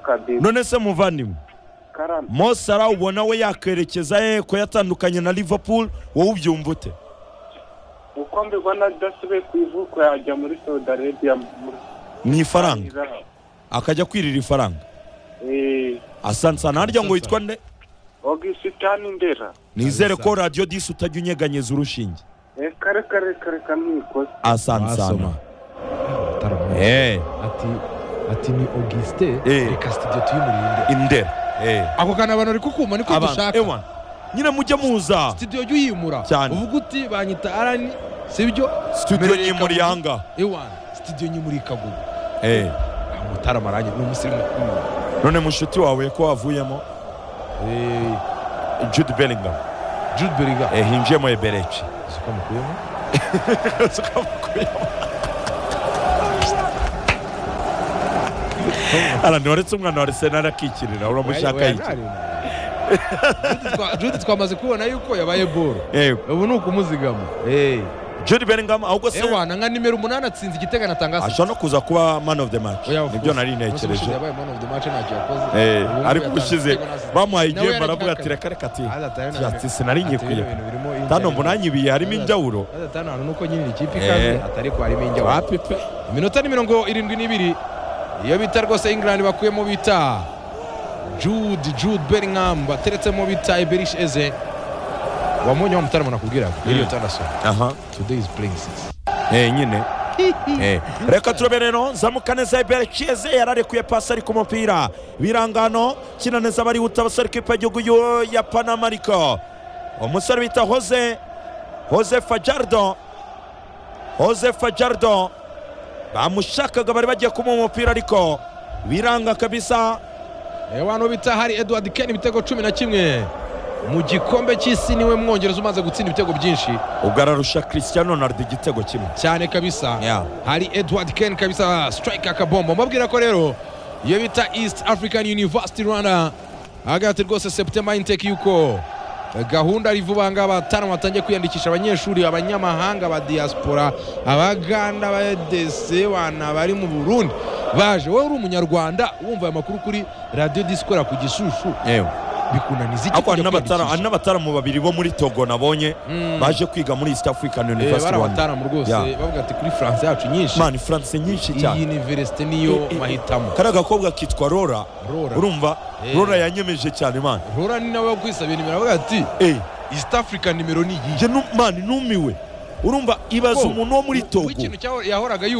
kabisa none se muvandimwe karame mo Salah ubona we yakwerekeza he ko yatandukanye na liverpool wowe ubyumva ute uko mbibona adasubiye ku ivuko yajya muri saudi arabia muri ni ifaranga akajya kwirira ifaranga eee asansana harya ngo witwa nde ogisitani ndera nizere ko radiyo disi utajya unyeganyeza urushinge eee kare kare kare kamwikoze asansana Taramara. eee ati ati ni augustin Eh. reka studio tuyimurinde indera eee ako kantu abantu bari kukuma niko dushaka ewa nyine mujye muza studio jya uyimura Cyane. uvuga uti banyita arani sibyo studio Mereka nyimuri Gugu. yanga ewa studio nyimurikagugu eee mutaramaranye ni umusirimu ukomeye. none mushuti wawe ko wavuyemo Eh, jude bellingham jude beriga eh, hinjiyemo ebereci siko mukuyemo arani waretse umwana wa arsenal akikirira uramushaka iki Jude twa- jude twamaze kubona yuko yabaye boro Eh, ubu ni ukumuzigama Eh. jude bellingham ahubwo se ewa na nka nimero umunani atsinze igitego anatanga assist. ashobora no kuza kuba man of the match Oya, of nibyo course. nari Umunsi ushize ntekereje yabaye man of the match ntacyo yakoze. Eh, Ubu ngubu ariko yatanze ubushize igitego na assist. bamuhaye Nawe igihembo yari aravuga ati akihakanye. reka reka ati Aza atayo Ati, na- ati sinari atayo nkikwiye ibintu birimo tano injyana. munanyibiye harimo Aza- injawuro aza atanu ahantu nuko nyine ikipe Eh. ikaze atari ko harimo injyana. wapi pe iminota ni mirongo irindwi n'ibiri iyo bita rwose ingilandi bakuyemo bita jude jude beringham bateretsemo bita iberish eze wamunye wa mutarama nakubwiraga iriyo tandasoni aha today is playing six eh nyine Eh, reka turebe rero nzamuka neza ibere kize yararekuye pasi ariko umupira birangano kina neza barihuta abasore kipe y'igihugu y'u- ya panamariko umusore bita hose hose fajardo hose fajardo bamushakaga bari bagiye kumuha umupira ariko biranga kabisa abantu bita hari edward ken ibitego cumi na kimwe mu gikombe cy'isi niwe mwongereza umaze gutsinda ibitego byinshi ubwo ararusha christian ronaldo igitego kimwe cyane kabisa Yeah. hari edward ken kabisa strike akabombo mbabwira ko rero iyo bita east african university rwanda ahagarate rwose septemba intek yuko eh, gahunda ari vuba ngaha batanu batangiye kwiyandikisha abanyeshuri abanyamahanga ba diaspora abaganda abadese bana bari mu burundi baje wowe uri umunyarwanda wumva aya makuru kuri radiyo disikora ku gishushu yewe bikunaniza iki ariko hari kujya n'abatara- hari kwiyandikisha? n'abataramu babiri bo muri togo nabonye Mm. baje kwiga muri east african Eh, university bari Rwanda. abataramu rwose Yeah. bavuga ati kuri france yacu nyinshi mani france nyinshi iyi cyane universite niyo I- i- mahitamo kariya gakobwa kitwa rora Rora. urumva Eh. rora yanyemeje cyane mani rora ni nawe wakwisabira nimero avuga ati Eh, east africa nimero ni iyi njye nu- mani numiwe urumva ibaza umuntu wo muri togo w'ikintu cyaho- yahoraga yumva